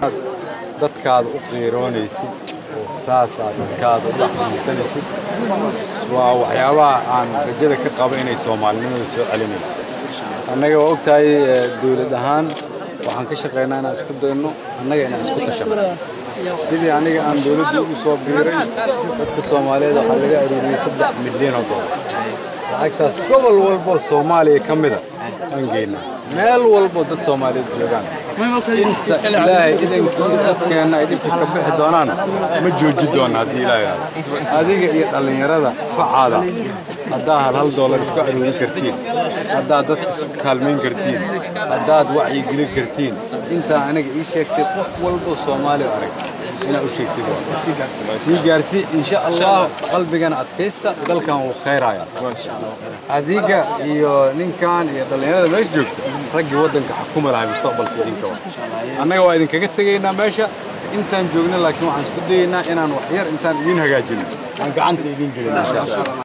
dadkaada u qiiroonaysid oo saasaa dadkaada u dhexmuusanaysid waa waxyaabaha aan rajada ka qabo inay soomaalinimada soo celinayso annaga waa ogtahay dowlad ahaan waxaan ka shaqaynaa inaan isku dayno annaga inaan isku tashano sidii aniga aan dowladda ugu soo biiray dadka soomaaliyeed waxaa laga aruuriyey saddex milyan oo dollar lacagtaas gobol walbo soomaaliya ka mida aan geynaa meel walbo dad soomaaliyeed joogaan inta ilaahay idankii dadkeenna ay dhibka ka bixi doonaan ma jooji doona haddii ilaahay yidhaahdo adiga iyo dhallinyarada facaada haddaa hal hal doolar isku aruurin kartiin haddaad dadka isku kaalmayn kartiin haddaad wacyigelin kartiin intaa aniga ii sheegtay qof walbo soomaali arag inaad u sheegtid sii gaarsii insha allah qalbigana adkaysta dalkan wuu khayraaya adiga iyo ninkan iyo dhallinyarada meesha joogta raggii waddanka xukuma lahay mustaqbalka idinka wa annaga waa idinkaga tegaynaa meesha intaan joogna laakiin waxaan isku dayaynaa inaan wax yar intaan idiin hagaajino aan gacanta idiin gelin insha allah